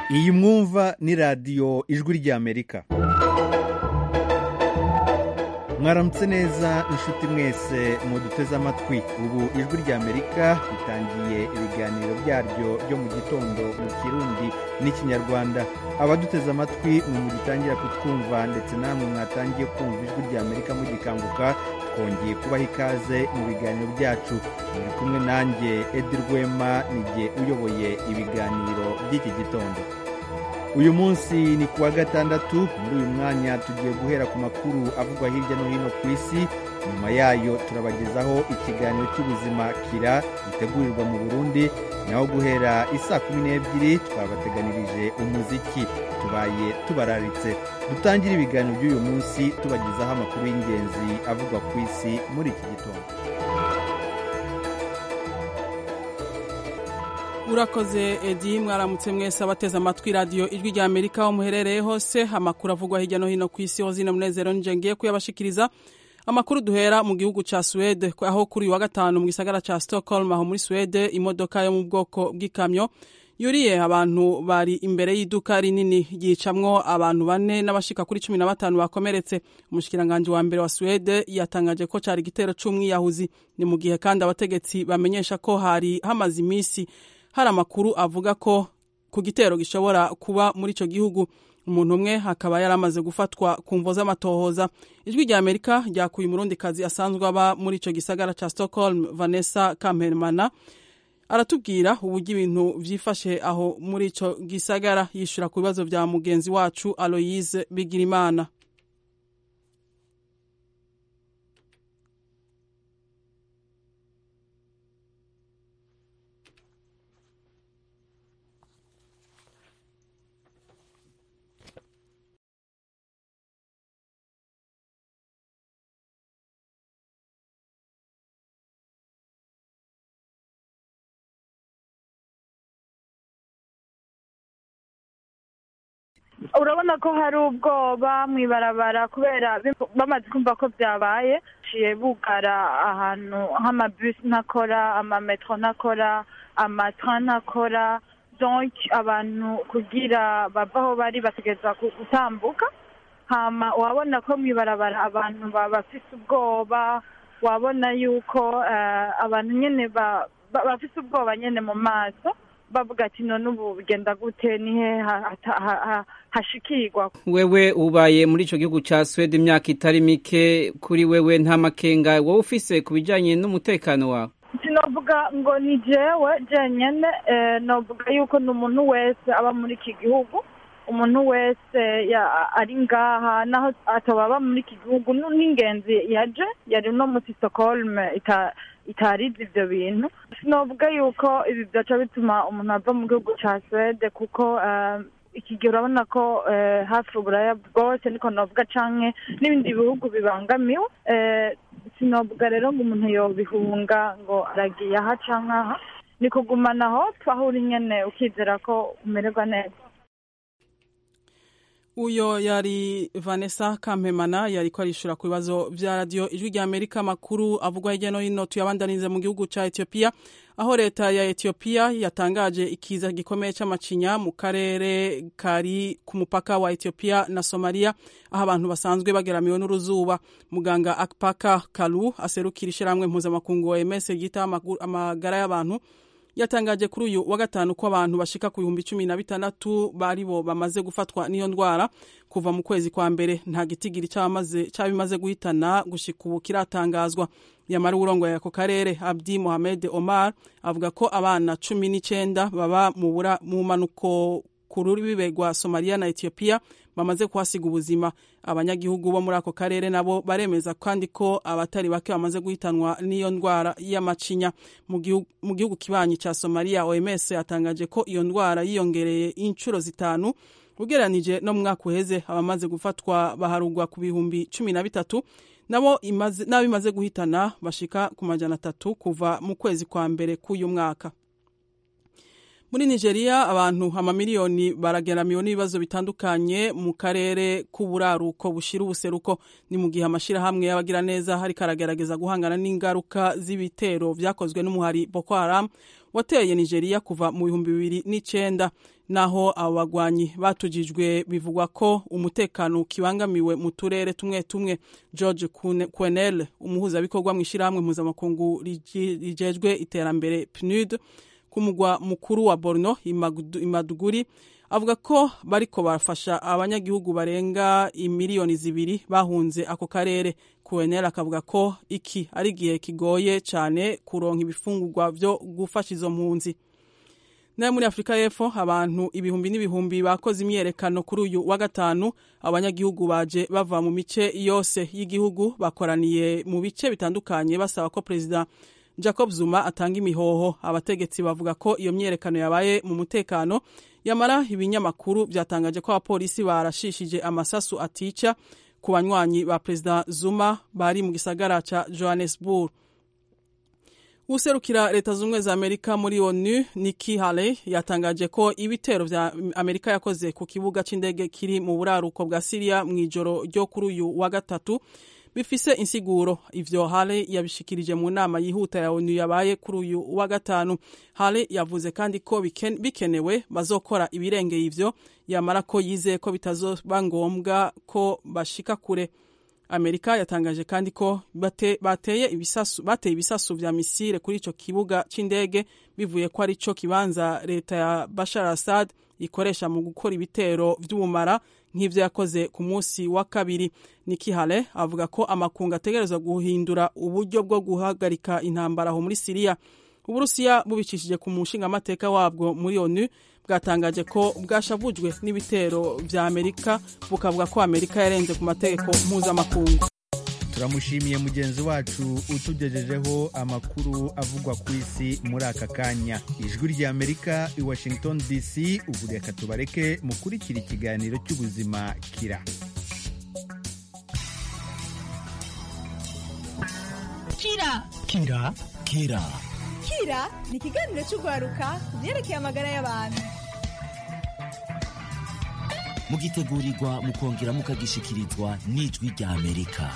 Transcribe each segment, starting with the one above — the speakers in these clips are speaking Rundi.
iyi mwumva ni radiyo ijwi ry'amerika mwaramutse neza inshuti mwese muduteze amatwi ubu ijwi ry'amerika ritangiye ibiganiro byaryo byo mu gitondo mu kirundi n'ikinyarwanda abaduteze amatwi mwe mugitangira kutwumva ndetse namwe mwatangiye kumva ijwi ry'amerika mugikanguka twongeye kubaha ikaze mu biganiro byacu muri kumwe nanjye edi rwema nijye uyoboye ibiganiro by'iki gitondo uyu munsi ni ku wa gatandatu muri uyu mwanya tugiye guhera ku makuru avugwa hirya no hino ku isi nyuma yayo turabagezaho ikiganiro cy'ubuzima kira gitegurirwa mu burundi naho guhera isaa kumi n'ebyiri twabateganirije umuziki tubaye tubararitse dutangire ibiganiro by'uyu munsi tubagezaho amakuru y'ingenzi avugwa ku isi muri iki gitondo urakoze edi mwaramutse mwese abateze amatwi radiyo ijwi rya amerika aho muherereye hose amakuru avugwa hirya no hino ku isi ho zino munezero nje ngiye kuyabashikiriza amakuru duhera mu gihugu ca Suwede aho kuri uyu wa gatanu mu gisagara ca Stockholm aho muri Suwede imodoka yo mu bwoko bw'ikamyo yuriye abantu bari imbere y'iduka rinini yicamwo abantu bane n'abashika kuri cumi na batanu bakomeretse umushikiranganji wa mbere wa Suwede yatangaje ko cari igitero c'umwiyahuzi ni mu gihe kandi abategetsi bamenyesha ko hari hamaze imisi hari amakuru avuga ko ku gitero gishobora kuba muri ico gihugu umuntu umwe akaba yari amaze gufatwa ku mvo z'amatohoza ijwi rya amerika ryakuye umurundikazi asanzwe aba muri ico gisagara ca stockholm vanessa kampermana aratubwira uburyo ibintu vyifashe aho muri ico gisagara yishura ku bibazo vya mugenzi wacu aloyise bigirimana urabona ko hari ubwoba mu ibarabara kubera bamaze kumva ko byabaye ciye bugara ahantu nk'amabisi ntakora amametro ntakora amatra ntakora donc abantu kugira bava aho bari bategereza gutambuka hama wabona ko mu ibarabara abantu bafise ubwoba wabona yuko abantu nyene bafise ubwoba nyene mu maso bavuga ati none ubu bigenda gute nihe hashikirwa wewe ubaye muri ico gihugu ca Sweden imyaka itari mike kuri wewe nta makenga wowe ufise ku bijanye n'umutekano wawe sinovuga ngo ni jewe jenyene novuga yuko ni umuntu wese aba muri iki gihugu umuntu wese ari ngaha naho atababa muri iki gihugu n'ingenzi yaje yari no muri Stockholm itarize ivyo bintu sinovuga yuko ibi vyaca bituma umuntu ava mu gihugu ca Swede kuko iki gihe urabona ko hafi uburaya bwose niko novuga canke n'ibindi bihugu bibangamiwe sinovuga rero ngo umuntu yobihunga ngo aragiye aha canke aha ni kugumanaho aho uri nyene ukizera ko umererwa neza uyo yari vanessa kampemana yariko arishura ku bibazo vya radiyo ijwi rya amerika amakuru avugwa hirya no hino tuyabandanize mu gihugu ca etiyopiya aho leta ya etiyopiya yatangaje ikiza gikomeye c'amacinya mu karere kari ku mupaka wa etiyopiya na somaliya aho abantu basanzwe bageramiwe n'uruzuba muganga akpaka kalu aserukira ishirahamwe mpuzamakungu oms ryita amagara y'abantu yatangaje kuri uyu wa gatanu ko abantu bashika ku bihumbi cumi na bitandatu bari bo bamaze gufatwa n'iyo ndwara kuva mu kwezi kwa mbere nta gitigiri cy'abimaze guhitana gushika ubu kiratangazwa yamara uwurongoye ako karere abdi mohamed omar avuga ko abana cumi n'icenda baba mu manuko ku rubibe rwa somaliya na etiyopiya bamaze kuhasiga ubuzima abanyagihugu bo muri ako karere nabo baremeza kandi ko abatari bake bamaze guhitanwa n'iyo ndwara y'amacinya mu gihugu kibanyi ca somaliya oms yatangaje ko iyo ndwara yiyongereye inshuro zitanu ugereranije no mu mwaka uheze abamaze gufatwa baharugwa ku bihumbi cumi na bitatu nabo imaze guhitana bashika ku majana atatu kuva mu kwezi kwa mbere k'uyu mwaka muri nigeria abantu amamiliyoni barageramiwe n'ibibazo bitandukanye mu karere k'uburaruko bushira ubuseruko ni mu gihe amashyirahamwe y'abagiraneza hariko aragerageza guhangana n'ingaruka z'ibitero vyakozwe n'umuhari boko haram wateye nigeria kuva mu bihumbi bibiri n'icenda naho abo bagwanyi batujijwe bivugwa ko umutekano kibangamiwe mu turere tumwe tumwe george quenel umuhuzabikorwa mu ishyirahamwe mpuzamakungu rijejwe iterambere pnud ku mugwa mukuru wa borno imaduguri avuga ko bariko barafasha abanyagihugu barenga imiliyoni zibiri bahunze ako karere quenel akavuga ko iki ari igihe kigoye cyane kuronka ibifungurwa vyo gufasha izo mpunzi nayo muri afurika y'epfo abantu ibihumbi n'ibihumbi bakoze imyerekano kuri uyu wa gatanu abanyagihugu baje bava mu mice yose y'igihugu bakoraniye mu bice bitandukanye basaba ko perezida jacob zuma atanga imihoho abategetsi bavuga ko iyo myerekano yabaye mu mutekano yamara ibinyamakuru byatangaje ko abapolisi barashishije amasasu atica ku banywanyi ba perezida zuma bari mu gisagara ca johannesburg userukira leta z'ubumwe za amerika muri onu Nikki Haley yatangaje ko ibitero vya amerika yakoze ku kibuga c'indege kiri mu buraruko bwa siriya mu ijoro ryo kuri uyu wa gatatu bifise insiguro ivyo Haley yabishikirije mu nama yihuta ya onu yabaye kuri uyu wa gatanu Haley yavuze kandi ko biken, bikenewe bazokora ibirengeye ivyo yamara ko yizeye ko bitazoba ngombwa ko bashika kure amerika yatangaje kandi ko bate, bateye ibisasu bateye ibisasu vya misile kuri ico kibuga c'indege bivuye ko ari co kibanza leta ya Bashar Assad ikoresha mu gukora ibitero vy'ubumara nk'ivyo yakoze ku munsi wa kabiri Nikki Haley avuga ko amakungu ategerezwa guhindura uburyo bwo guhagarika intambara aho muri Siriya Uburusiya bubicishije ku mushingamateka wabwo muri ONU bwatangaje ko bwashavujwe n'ibitero vya Amerika bukavuga ko Amerika yarenze ku mategeko mpuzamakungu turamushimiye mugenzi wacu utugejejeho amakuru avugwa ku isi muri aka kanya ijwi rya amerika i washington dc ubu reka tubareke mukurikira ikiganiro cy'ubuzima kira kira kira kira kira ni ikiganiro cy'urwaruka ku byerekeye amagara y'abantu mugitegurirwa mukongera mukagishikirizwa n'ijwi rya amerika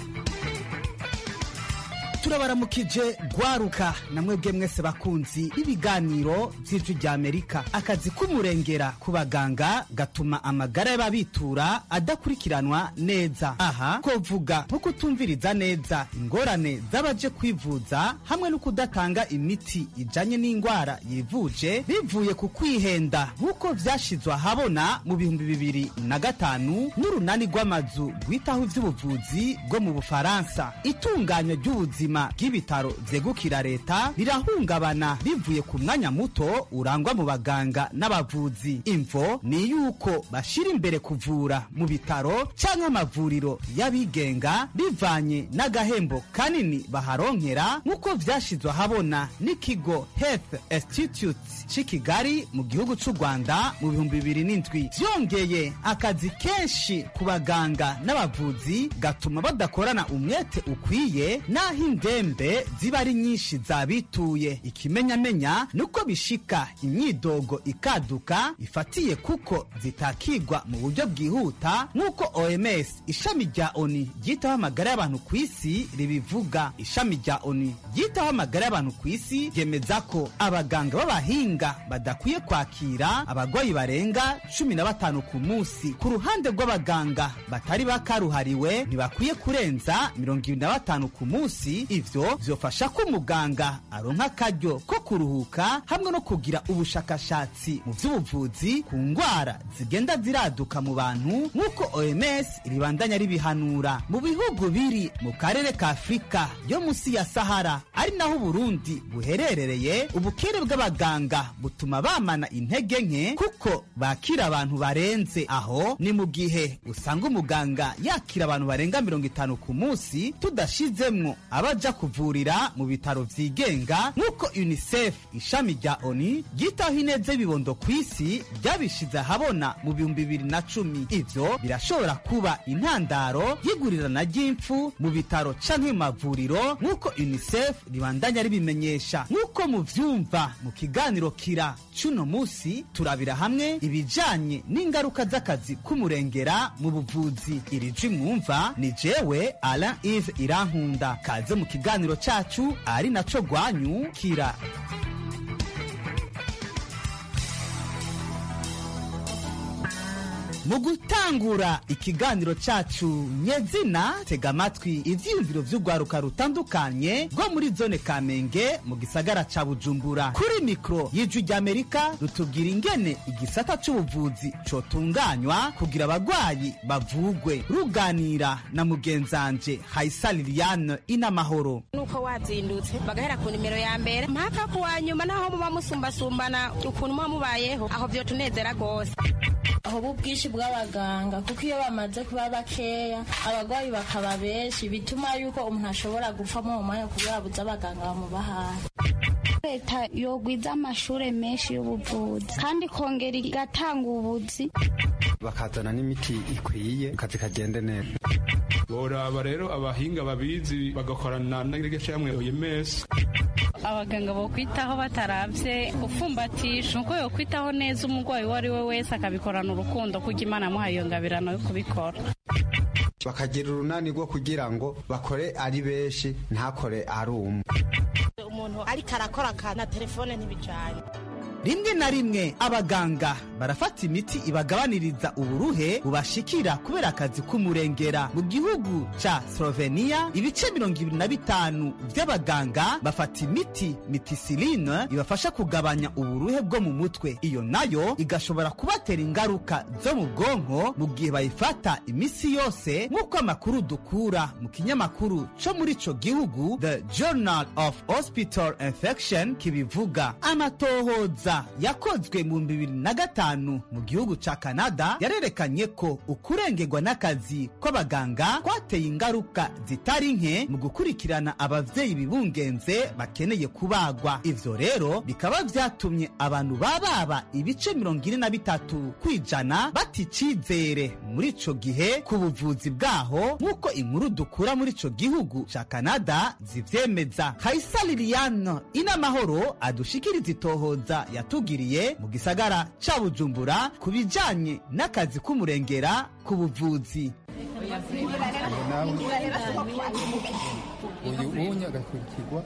turabaramukije gwaruka na mwebwe mwese bakunzi b'ibiganiro by'ijwi rya amerika akazi k'umurengera ku baganga gatuma amagara y'ababitura adakurikiranwa neza aha kovuga nko kutumviriza neza ingorane z'abaje kwivuza hamwe no kudatanga imiti ijanye n'indwara yivuje bivuye ku kwihenda nk'uko vyashizwe ahabona mu bihumbi bibiri na gatanu n'urunani rw'amazu rwitaho ivy'ubuvuzi bwo mu bufaransa itunganywa ry'ubuzima ubuzima bw'ibitaro vyegukira leta rirahungabana bivuye ku mwanya muto urangwa mu baganga n'abavuzi imvo ni yuko bashira imbere kuvura mu bitaro canke amavuriro y'abigenga bivanye n'agahembo kanini baharonkera nk'uko vyashizwe ahabona n'ikigo health institute c'i kigali mu gihugu c'u rwanda mu bihumbi bibiri n'indwi vyongeye akazi kenshi ku baganga n'abavuzi gatuma badakorana umwete ukwiye n'aho indembe ziba ari nyinshi zabituye ikimenyamenya nuko bishika imyidogo ikaduka ifatiye kuko zitakigwa mu buryo bwihuta nk'uko oms ishami rya oni ryitaho amagara y'abantu ku isi ribivuga ishami rya oni ryitaho amagara y'abantu ku isi ryemeza ko abaganga b'abahinga badakwiye kwakira abarwayi barenga cumi na batanu ku munsi ku ruhande rw'abaganga batari bakaruhariwe ntibakwiye kurenza mirongo ibiri na batanu ku munsi ivyo vyofasha ko umuganga aronka akaryo ko kuruhuka hamwe no kugira ubushakashatsi mu vy'ubuvuzi ku ngwara zigenda ziraduka mu bantu nk'uko oms ribandanya ribihanura mu bihugu biri mu karere ka afurika yo musi ya sahara ari naho uburundi buherereye ubukere bw'abaganga butuma bamana intege nke kuko bakira abantu barenze aho ni mu gihe usanga umuganga yakira abantu barenga mirongo itanu ku munsi tudashizemwo abaje boja kuvurira mu bitaro vyigenga nk'uko unicef ishami rya oni ryitaho ineza y'ibibondo ku isi ryabishize ahabona mu bihumbi bibiri na cumi ivyo birashobora kuba intandaro y'igurirana ry'impfu mu bitaro canke mu mavuriro nk'uko unicef ribandanya ribimenyesha nk'uko muvyumva mu kiganiro kira cuno musi turabira hamwe ibijanye n'ingaruka z'akazi k'umurengera mu buvuzi iri jwi mwumva ni jewe alain ive irankunda kaze mu kiganiro cacu ari naco rwanyu kira mu gutangura ikiganiro cacu nyezina tega amatwi ivyiyumviro vy'urwaruka rutandukanye rwo muri zone kamenge mu gisagara ca bujumbura kuri mikro y'ijwi ry'amerika rutubwira ingene igisata c'ubuvuzi cotunganywa kugira abagwayi bavugwe ruganira na mugenzanje haisa liliane inamahoro nuko wazindutse bagahera ku nimero ya mbere mpaka ku wa nyuma naho muba musumbasumbana ukuntu muba mubayeho aho vyotunezera rwose aho ubwinshi bw'abaganga kuko iyo bamaze kuba bakeya abarwayi bakaba benshi bituma yuko umuntu ashobora gupfa mu mwanya kubera buze abaganga bamuba hafi leta yogwiza amashure menshi y'ubuvuzi kandi ikongera igatanga ubuzi bakazana n'imiti ikwiye akazi kagende neza boraba rero abahinga babizi bagakorana n'irgeshamwe OMS abaganga bo kwitaho bataravye ufumbatisha nuko yo kwitaho neza umurwayi uwo ari we wese akabikorana urukundo kuko imana amuhaye iyo ngabirano yo kubikora bakagira urunani rwo kugira ngo bakore ari benshi ntakore ari umwe umuntu ariko arakora akana telefone ntibijanye rimwe na rimwe abaganga barafata imiti ibagabaniriza uburuhe bubashikira kubera akazi k'umurengera mu gihugu ca slovenia ibice mirongo ibiri na bitanu vy'abaganga bafata imiti mitisiline ibafasha kugabanya uburuhe bwo mu mutwe iyo nayo igashobora kubatera ingaruka zo mu bwonko mu gihe bayifata imisi yose nk'uko amakuru dukura mu kinyamakuru co muri ico gihugu the journal of hospital infection kibivuga amatohoza yakozwe mu bibiri na gatanu mu gihugu ca kanada yarerekanye ko ukurengerwa n'akazi kw'abaganga kwateye ingaruka zitari nke mu gukurikirana abavyeyi bibungenze bakeneye kubagwa ivyo rero bikaba vyatumye abantu bababa ibice mirongo ine na bitatu kwijana bata icizere muri ico gihe ku buvuzi bwaho nk'uko inkuru dukura muri ico gihugu ca kanada zivyemeza kaisa liliane inamahoro adushikiriza itohoza yatugiriye mu gisagara ca bujumbura ku bijanye n'akazi k'umurengera ku buvuzi uyu unye agakurikirwa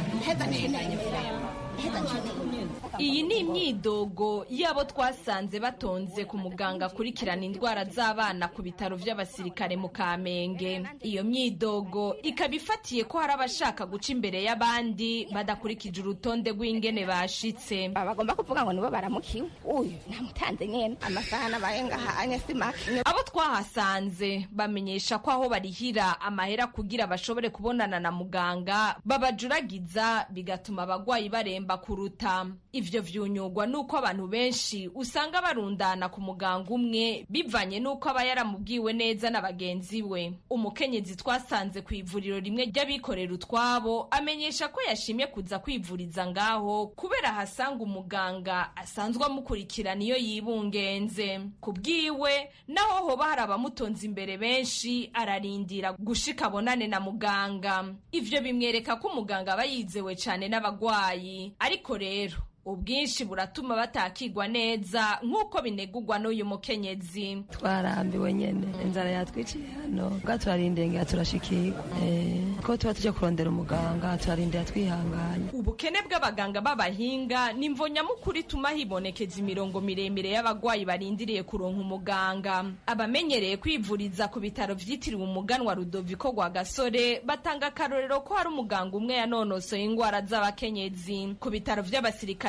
iyi ni imyidogo y'abo twasanze batonze ku muganga akurikirana indwara z'abana ku bitaro by'abasirikare mu kamenge iyo myidogo ikaba ifatiye ko hari abashaka guca imbere y'abandi badakurikije urutonde rw'ingene bashitse bagomba kuvuga ngo nibo baramukiwe uyu namutanze nyene amasaha nabaye ngahanye simake abo twahasanze bamenyesha ko aho barihira amahera kugira bashobore kubonana na muganga babajuragiza bigatuma abagwayi baremba kuruta ivyo vyunyugwa nuko abantu benshi usanga barundana ku muganga umwe bivanye nuko aba yaramubwiwe neza na bagenzi we umukenyezi twasanze ku ivuriro rimwe ry'abikorera utwabo amenyesha ko yashimye kuza kwivuriza ngaho kubera ahasanga umuganga asanzwe amukurikirana iyo yibungenze ku bwiwe naho hoba hari abamutonze imbere benshi ararindira gushika abonane na muganga ivyo bimwereka ko umuganga aba yizewe cane n'abagwayi ariko rero ubwinshi buratuma batakigwa neza nk'uko binegurwa n'uyu mukenyezi twarambiwe nyene inzara yatwiciye hano bwa turarindengera turashikirwa ko tuba tujya kurondera umuganga turarindira twihanganye ubukene bw'abaganga b'abahinga ni imvo nyamukuru ituma hibonekeza imirongo miremire y'abagwayi barindiriye kuronka umuganga abamenyereye kwivuriza ku bitaro vyitiriwe umuganwa rudoviko rwa gasore batanga akarorero ko hari umuganga umwe yanonosoye ingwara z'abakenyezi ku bitaro vy'abasirikare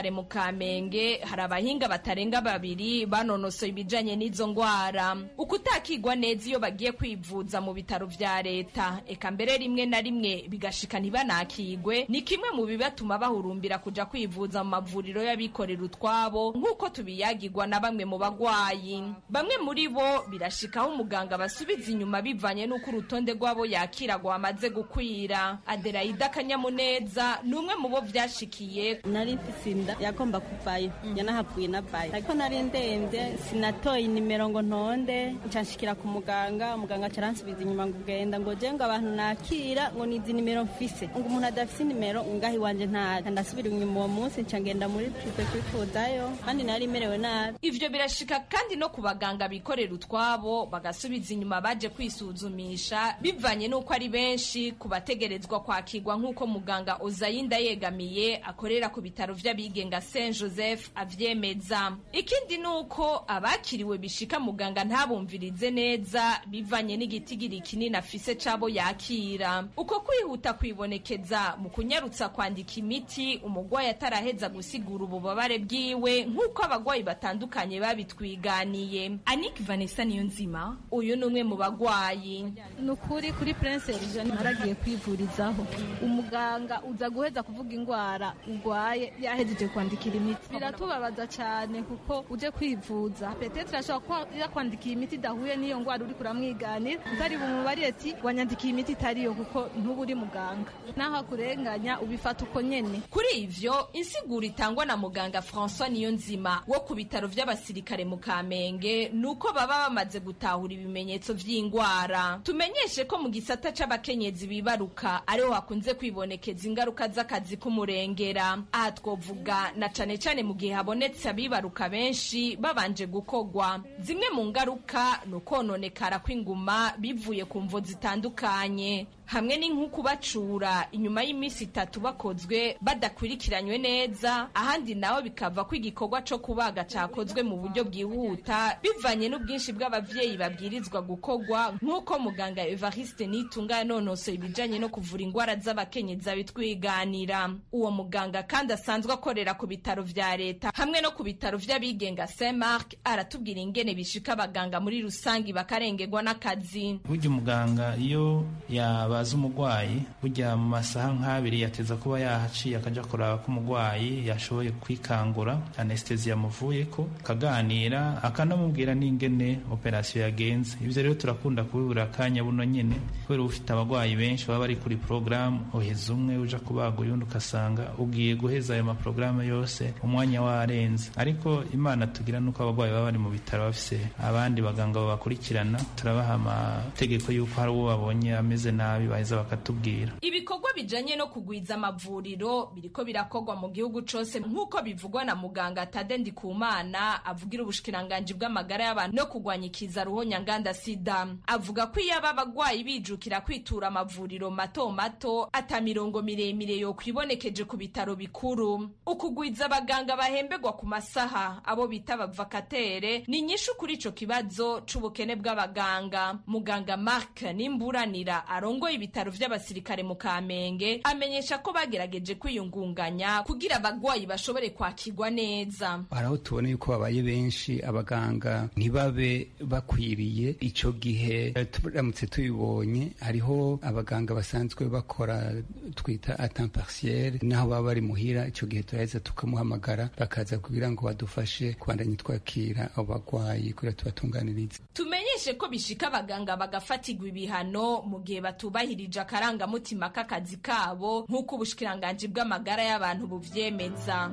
basirikare mu kamenge hari abahinga batarenga babiri banonosoye ibijanye n'izo ngwara ukutakigwa neza iyo bagiye kwivuza mu bitaro vya leta eka mbere rimwe na rimwe bigashika ntibanakigwe ni kimwe mu bibatuma bahurumbira kuja kwivuza mu mavuriro y'abikorera utwabo nk'uko tubiyagirwa na bamwe mu bagwayi bamwe muri bo birashikaho umuganga basubiza inyuma bivanye n'uko urutonde rw'abo yakira rwamaze gukwira adelaida akanyamuneza ni umwe mu bo vyashikiye nari mfise inda yagomba kuvayo yanahavuye nabaye ariko nari ndemvye sinatoye inimero ngo ntonde ncanshikira ku muganga umuganga acaransubiza inyuma ngo ugenda ngo je ngo abantu nakira ngo nizi nimero mfise ngo umuntu adafise inimero ngaho iwanje ntayo ndasubira inyuma uwo munsi nca ngenda muri prive kwifuzayo kandi nari merewe nabi ivyo birashika kandi no ku baganga bikorera utwabo bagasubiza inyuma baje kwisuzumisha bivanye n'uko ari benshi ku bategerezwa kwakirwa nk'uko muganga ozayinda yegamiye akorera ku bitaro vy'abigenga saint joseph avyemeza ikindi ni uko abakiriwe bishika muganga ntabumvirize neza bivanye n'igitigiri kinini afise c'abo yakira uko kwihuta kwibonekeza mu kunyarutsa kwandika imiti umugwayi ataraheza gusigura ububabare bwiwe nk'uko abagwayi batandukanye babitwiganiye anik vanessa niyo nzima uyu ni umwe mu bagwayi ni ukuri kuri prince eugene naragiye kwivurizaho umuganga uza guheza kuvuga indwara urwaye yahejeje kwandikira imiti biratubabaza cyane kuko uje kwivuza petetre ashobora kuba yakwandikiye imiti idahuye n'iyo ndwara uri kuramwiganira utari bumubarire ati wanyandikiye imiti itariyo kuko ntuba uri muganga naho akurenganya ubifata uko nyene kuri ivyo insiguro itangwa na muganga françois niyo nzima wo ku bitaro vy'abasirikare mu kamenge ni uko baba bamaze gutahura ibimenyetso vy'ingwara tumenyeshe ko mu gisata c'abakenyezi bibaruka ariho hakunze kwibonekeza ingaruka z'akazi k'umurengera aha twovuga na cane cane mu gihe habonetse abibaruka benshi babanje gukogwa zimwe mu ngaruka ni ukononekara kw'inguma bivuye ku mvo zitandukanye hamwe ni nko kubacura inyuma y'iminsi itatu bakozwe badakurikiranywe neza ahandi naho bikava ko igikorwa co kubaga cakozwe mu buryo bwihuta bivanye n'ubwinshi bw'abavyeyi babwirizwa gukorwa nk'uko muganga evariste nitunga yanonosoye ibijanye no kuvura ingwara z'abakenyezi abitwiganira uwo muganga kandi asanzwe akorera ku bitaro vya leta hamwe no ku bitaro vy'abigenga saint mark aratubwira ingene bishika abaganga muri rusangi bakarengerwa n'akazi burya umuganga iyo yabaza umugwayi burya mu masaha nk'abiri yateza kuba yahaciye akaja kuraba ko umugwayi yashoboye kwikangura anestesi yamuvuyeko akaganira akanamubwira n'ingene operasiyo yagenze ivyo rero turakunda kubibura akanya buno nyene kubera ufite abagwayi benshi baba bari kuri porogaramu uheza umwe uja kubaga uyundi ukasanga ugiye guheza ayo maporogaramu yose umwanya warenze ariko imana tugira nuko abagwayi baba bari mu bitaro bafise abandi baganga babakurikirana turabaha amategeko y'uko hari uwo babonye ameze nabi baheza bakatubwira ibikorwa bijanye no kugwiza amavuriro biriko birakorwa mu gihugu cose nk'uko bivugwa na muganga tade ndikumana avugira ubushikiranganji bw'amagara y'abantu no kugwanya ikiza ruhonyanganda sida avuga ko iyo aba bagwayi bijukira kwitura amavuriro mato mato ata mirongo miremire yo kwibonekeje ku bitaro bikuru ukugwiza abaganga bahembegwa ku masaha abo bita abavakatere ni nyinshi kuri ico kibazo c'ubukene bw'abaganga muganga mark nimburanira arongoye ibitaro vy'abasirikare mu kamenge amenyesha ko bagerageje kwiyungunganya kugira abagwayi bashobore kwakirwa neza hari aho tubona yuko babaye benshi abaganga ntibabe bakwiriye ico gihe turamutse tubibonye hariho abaganga basanzwe bakora twita atemps partiel naho baba bari muhira ico gihe turaheza tukamuhamagara bakaza kugira ngo badufashe kubandanya twakira abo bagwayi kugira tubatunganirize tumenyeshe ko bishika abaganga bagafatirwa ibihano mu gihe batubahirije akarangamutima k'akazi kabo nk'uko ubushikiranganji bw'amagara y'abantu buvyemeza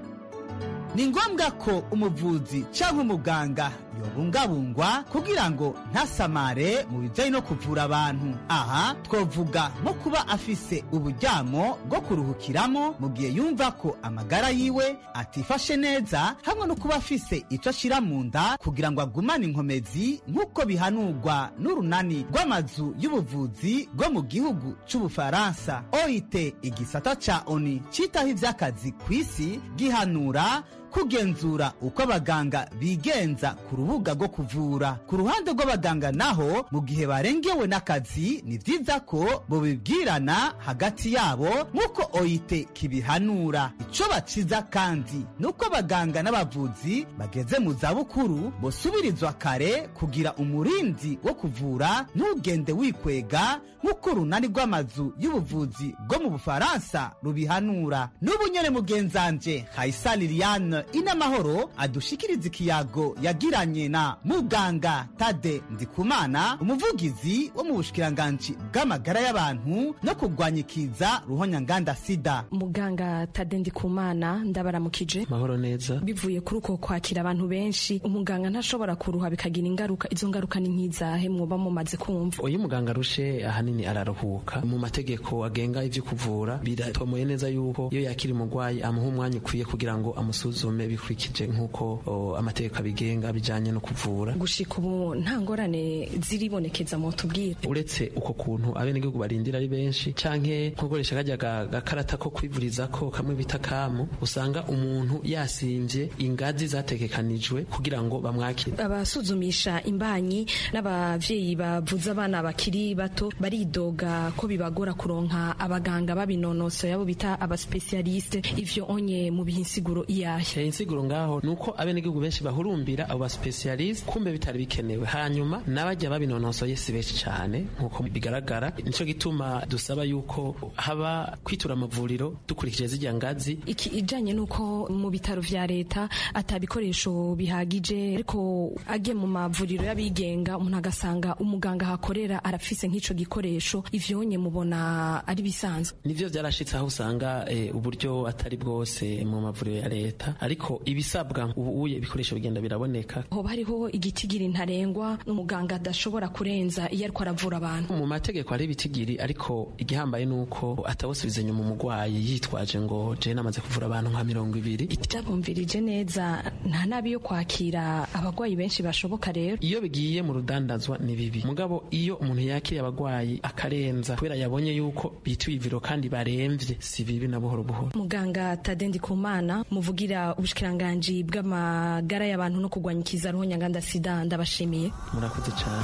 ni ngombwa ko umuvuzi cyangwa umuganga yobungabungwa kugira ngo ntasamare mu bijyanye no kuvura abantu aha twavuga nko kuba afise uburyamo bwo kuruhukiramo mu gihe yumva ko amagara yiwe atifashe neza hamwe no kuba afise icyo ashyira mu nda kugira ngo agumane inkomezi nk'uko bihanurwa n'urunani rw'amazu y'ubuvuzi rwo mu gihugu cy'ubufaransa oit igisata ca oni citaho ivy'akazi ku isi gihanura kugenzura uko abaganga bigenza ku rubuga rwo kuvura ku ruhande rw'abaganga naho mu gihe barengewe n'akazi ni byiza ko bobibwirana hagati yabo nk'uko oyite kibihanura ico baciza kandi ni uko abaganga n'abavuzi bageze mu zabukuru bosubirizwa kare kugira umurindi wo kuvura ntugende wikwega nk'uko urunani rw'amazu y'ubuvuzi bwo mu bufaransa rubihanura n'ubu nyene mugenzanje hayisa liliane inamahoro adushikiriza ikiyago yagiranye na muganga tade ndikumana umuvugizi wo mu bushikiranganji bw'amagara y'abantu no kurwanya ikiza ruhonyanganda sida muganga tade ndikumana ndabaramukije mahoro neza bivuye kuri uko kwakira abantu benshi umuganga ntashobora kuruha bikagira ingaruka izo ngaruka ni nk'izahe mwoba mumaze kumva uyu muganga arushe ahanini araruhuka mu mategeko agenga ivyo kuvura biratomoye neza yuko iyo yakiri umurwayi amuha umwanya ukwiye kugira ngo amusuzume bikurikije nk'uko o, amategeko abigenga bijanye no kuvura gushika ubu nta ngorane ziribonekeza mu tubwire uretse uko kuntu abenegihugu barindira ari benshi canke nkogoresha kajya ga- gakarata ko kwivurizako kamwe bita kamu usanga umuntu yasimvye ingazi zategekanijwe kugira ngo bamwakire abasuzumisha imbanyi n'abavyeyi bavuza abana bakiri bato baridoga ko bibagora kuronka abaganga babinonosoye abo bita abaspesialiste ivyo onye mu biha insiguro iyahe insiguro ngaho nuko abenegihugu benshi bahurumbira abo baspesialiste kumbe bitari bikenewe hanyuma n'abajya babinonosoye si benshi cyane nkuko bigaragara nico gituma dusaba yuko haba kwitura amavuriro dukurikije zijya ngazi iki ijanye nuko mu bitaro vya leta atabikoresho bihagije ariko agiye mu mavuriro y'abigenga umuntu agasanga umuganga hakorera arafise nk'ico gikoresho ivyo onye mubona ari bisanzwe nivyo vyarashitse aho usanga eh, uburyo atari bwose mu mavuriro ya leta ariko ibisabwa ubu uye ibikoresho bigenda biraboneka hoba hariho igitigiri ntarengwa umuganga adashobora kurenza iyo ariko aravura abantu mu mategeko hari ibitigiri ariko igihambaye nuko atawusubiza inyuma umurwayi yitwaje ngo je namaze kuvura abantu nka mirongo ibiri byabumvirije neza nta nabi yo kwakira abagwayi benshi bashoboka rero iyo bigiye mu rudandazwa ni bibi mugabo iyo umuntu yakiriye abagwayi akarenza kubera yabonye yuko bituye iviro kandi baremvye si bibi na buhoro buhoro muganga tadendi kumana muvugira ubushikiranganji bw'amagara y'abantu no kurwanya ikiza ruhonyanganda sida ndabashimiye murakoze cyane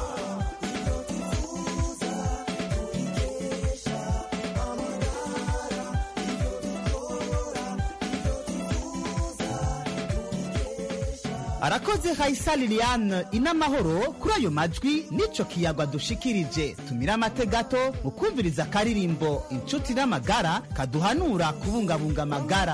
arakoze hayisa liliane inamahoro kuri ayo majwi n'ico kiyagwa dushikirije tumira amate gato mu kumviriza akaririmbo inshuti n'amagara kaduhanura kubungabunga amagara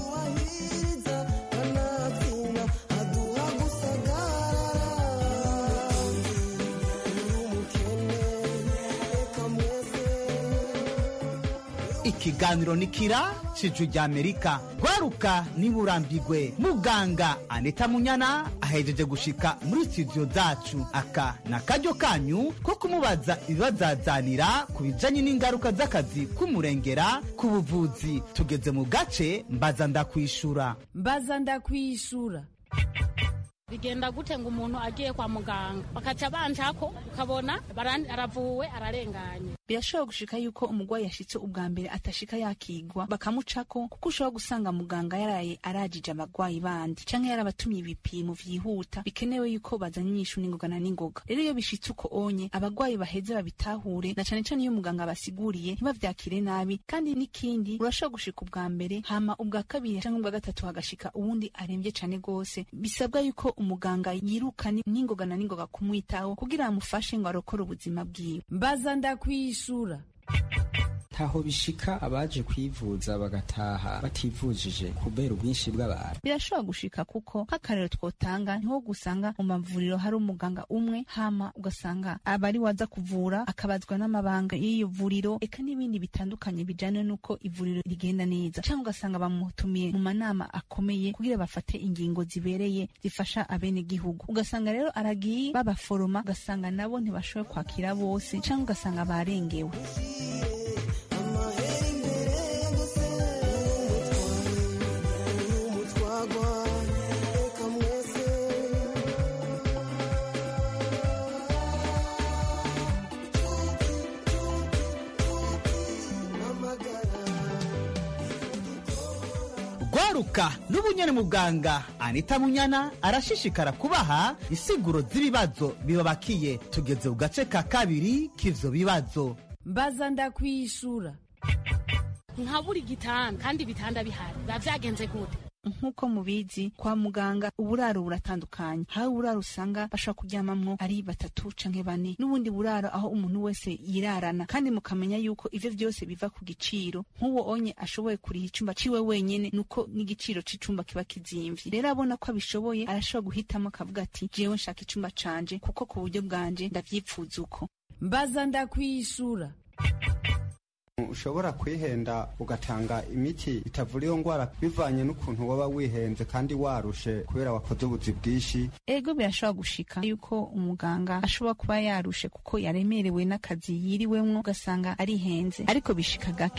ikiganiro ni kira cijwi rya amerika rwaruka niburambigwe muganga aneta munyana ahejeje gushika muri studio zacu aka ni akaryo kanyu ko kumubaza ibibazazanira ku bijanye n'ingaruka z'akazi k'umurengera ku buvuzi tugeze mu gace mbaza ndakwishura mbaza ndakwishura bigenda gute ngo umuntu agiye kwa muganga bakaca banjako ukabona barandi- aravuwe ararenganye birashobora gushika yuko umurwayi yashitse ubwa mbere atashika yakigwa bakamucako kuko ushobora gusanga muganga yaraye arajije abagwayi bandi canke yarabatumye ibipimo vyihuta bikenewe yuko bazanye inyishu n'ingoga na n'ingoga rero iyo bishitse uko onye abagwayi baheze babitahure na cane cane iyo muganga abasiguriye ntibavyakire nabi kandi n'ikindi urashobora gushika ubwa mbere hama ubwa kabiri canke ubwa gatatu hagashika uwundi aremvye cane gose bisabwa yuko umuganga yirukana n'ingoga na n'ingoga kumwitaho kugira amufashe ngo arokore ubuzima bwiwe mbaza ndakwishura ntaho bishika abaje kwivuza bagataha bativujije kubera ubwinshi bw'abantu birashobora gushika kuko nk'akarero twotanga niho gusanga mu mavuriro hari umuganga umwe hama ugasanga abari waza kuvura akabazwa n'amabanga y'iyo vuriro eka n'ibindi bitandukanye bijanye n'uko ivuriro rigenda neza cyangwa ugasanga bamutumiye mu manama akomeye kugira bafate ingingo zibereye zifasha abenegihugu ugasanga rero aragiye babaforoma ugasanga nabo ntibashoboye kwakira bose cyangwa ugasanga barengewe gwaruka n'ubunyene muganga anita munyana arashishikara kubaha insiguro z'ibibazo bibabakiye tugeze ku gace ka kabiri k'ivyo bibazo mbaza ndakwishura nka buri gitanda kandi ibitanda bihari biba vyagenze gute nk'uko mubizi kwa muganga uburaro buratandukanye hari uburaro usanga bashobora kuryamamwo ari batatu canke bane n'ubundi buraro aho umuntu wese yirarana kandi mukamenya yuko ivyo vyose biva ku giciro nk'uwo onye ashoboye kuriha icumba ciwe wenyene nuko n'igiciro c'icumba kiba kizimvye rero abona ko abishoboye arashobora guhitamo akavuga ati jewe nshaka icumba canje kuko ku buryo bwanje ndavyipfuza uko mbaza ndakwishura ushobora kwihenda ugatanga imiti itavura iyo ngwara bivanye n'ukuntu waba wihenze kandi warushe kubera wakoze ubuzi bwinshi ego birashobora gushika yuko umuganga ashobora kuba yarushe kuko yaremerewe n'akazi yiriwemwo ugasanga arihenze ariko bishika gake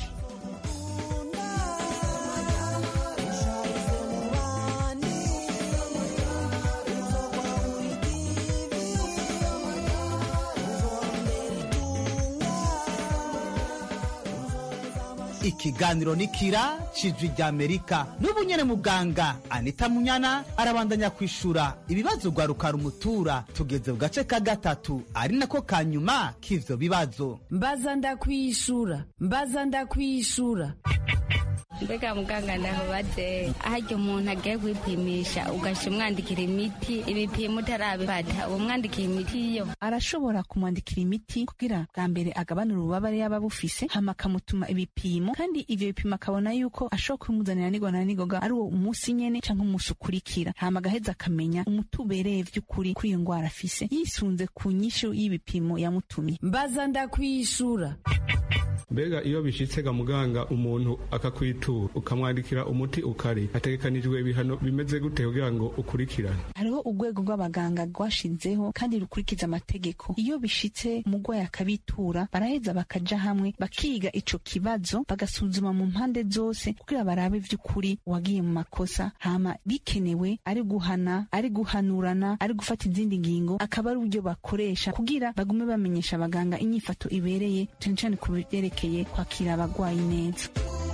ikiganiro ni kira cijwi rya amerika n'ubunyene muganga anita munyana arabandanya kwishura ibibazo rwaruka rumutura tugeze ku gace ka gatatu ari nako ka nyuma k'ivyo bibazo mbaza ndakwishura mbaza ndakwishura mbega muganga ndahubaze harya umuntu agiye kwipimisha ugasha umwandikira imiti ibipimo utarabifata uwo mwandikira imiti yo arashobora kumwandikira imiti kugira bwa mbere agabanura ububabare yaba bufise hama akamutuma ibipimo kandi ivyo bipimo akabona yuko ashobora kubimuzanira n'igoga na n'igoga ari uwo umunsi nyene canke umunsi ukurikira hama agaheza akamenya umuti ubereye vy'ukuri kuri iyo ngwara afise yisunze ku nyishu y'ibipimo yamutumye mbaza ndakwishura mbega iyo bishitse ga muganga umuntu akakwitura ukamwandikira umuti ukari hategekanijwe ibihano bimeze gute kugira ngo ukurikirane hariho urwego rw'abaganga rwashizeho kandi rukurikiza amategeko iyo bishitse umurwayi akabitura baraheza bakaja hamwe bakiga ico kibazo bagasuzuma mu mpande zose kugira barabe vy'ukuri uwagiye mu makosa hama bikenewe ari guhana ari guhanurana ari gufata izindi ngingo akaba ari uburyo bakoresha kugira bagume bamenyesha abaganga inyifato ibereye cane cane ku byerekeye kwakira abagwayi neza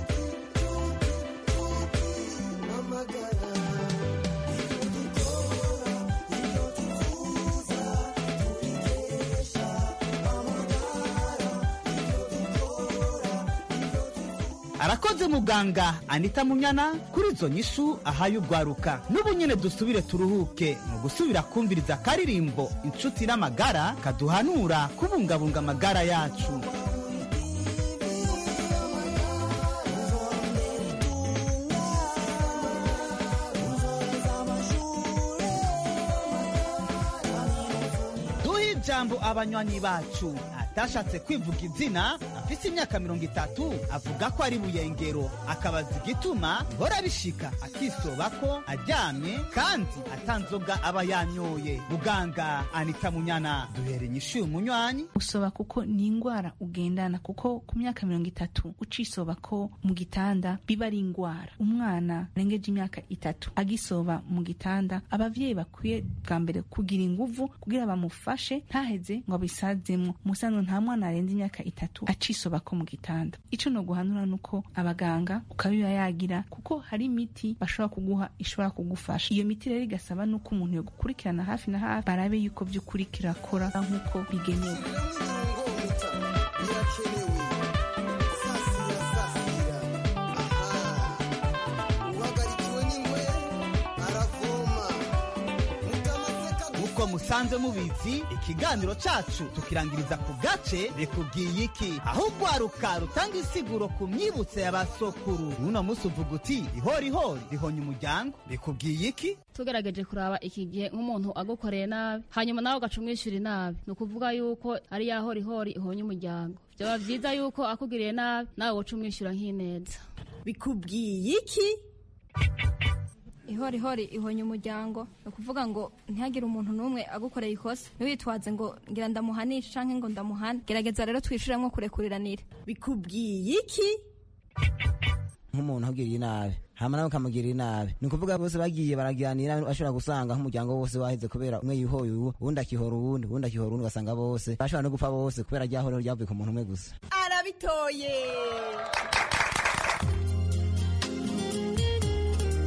arakoze muganga anita munyana kuri izo nyishu ahaye urwaruka n'ubu nyene dusubire turuhuke mu gusubira kumviriza akaririmbo inshuti n'amagara kaduhanura kubungabunga amagara yacu duhe ijambo abanywanyi bacu atashatse kwivuga izina afise imyaka mirongo itatu avuga ko ari buyengero akabaza igituma ihora bishika akisoba ko aryamye kandi atanzoga aba yanyoye muganga anita munyana duhere inyishu y'umunywanyi usoba kuko ni ingwara ugendana kuko ku myaka mirongo itatu ucisoba ko mu gitanda biba ari ingwara umwana arengeje imyaka itatu agisoba mu gitanda abavyeyi bakwiye bwa mbere kugira inguvu kugira bamufashe ntaheze ngo abisazemwo musano nta mwana arenze imyaka itatu acisoba ko mu gitanda ico no guhanura nuko abaganga ukabiba yagira kuko hari imiti bashobora kuguha ishobora kugufasha iyo miti rero igasaba nuko umuntu yo gukurikirana hafi na hafi barabe yuko vy'ukuri kirakora nk'uko bigenewe uko musanze mubizi ikiganiro cacu tukirangiriza ku gace bikubwiye iki aho urwaruka rutanga insiguro ku myibutso ya basokuru uno musi uvuga uti ihorihori rihonya umuryango bikubwiye iki tugerageje kuraba iki gihe nk'umuntu agukoreye nabi hanyuma nawe ugaca umwishyura inabi ni ukuvuga yuko ari ya horihori ihonya umuryango byaba byiza yuko akugiriye nabi nawe woca umwishyura nk'ineza bikubwiye iki ihorihori ihonya umuryango ni ukuvuga ngo ntihagire umuntu n'umwe agukoreye ikosa ntiwitwaze ngo ngira ndamuhanishe canke ngo ndamuhane gerageza rero twishuremwo kurekuriranira bikubwiye iki nk'umuntu ahugiriye nabi hama nawe ukamugirira inabi ni ukuvuga bose bagiye baragiranira bashobora gusanga nk'umuryango wose waheze kubera umwe yihoye uwu uwundi akihora uwundi uwundi akihora uwundi ugasanga bose bashobora no gupfa bose kubera ryahorero ryavuye ku muntu umwe gusa arabitoye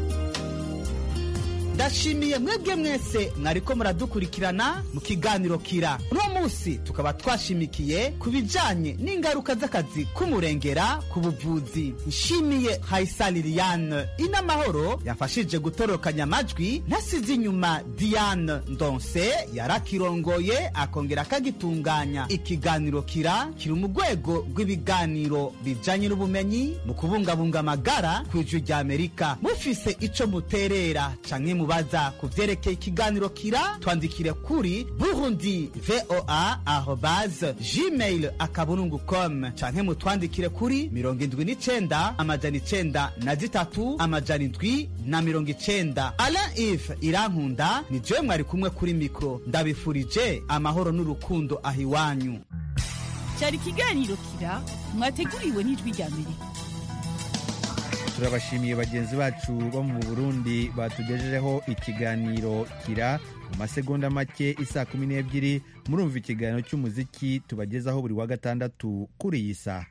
ndashimiye mwebwe mwese mwariko muradukurikirana mu kiganiro kira uno munsi tukaba twashimikiye ku bijanye n'ingaruka z'akazi k'umurengera ku buvuzi nshimiye hayisa liliane inamahoro yafashije gutorokanya amajwi ntasize inyuma diane ndonse yarakirongoye akongera akagitunganya ikiganiro kira kiri mu rwego rw'ibiganiro bijanye n'ubumenyi mu kubungabunga amagara ku ijwi rya amerika mufise ico muterera canke mubaza ku vyerekeye ikiganiro kira twandikire kuri burundi voa arobase gmail akaburungu com canke mutwandikire kuri mirongo indwi n'icenda amajana icenda na zitatu amajana indwi na mirongo icenda alain ive irankunda ni jewe mwari kumwe kuri mikro ndabifurije amahoro n'urukundo aho iwanyu cyari ikiganiro kira mwateguriwe n'ijwi rya amerika turabashimiye bagenzi bacu bo mu burundi batugejejeho ikiganiro kira mu masegonda make isaa kumi n'ebyiri murumva ikiganiro cy'umuziki tubagezaho buri wa gatandatu kuri iyi saha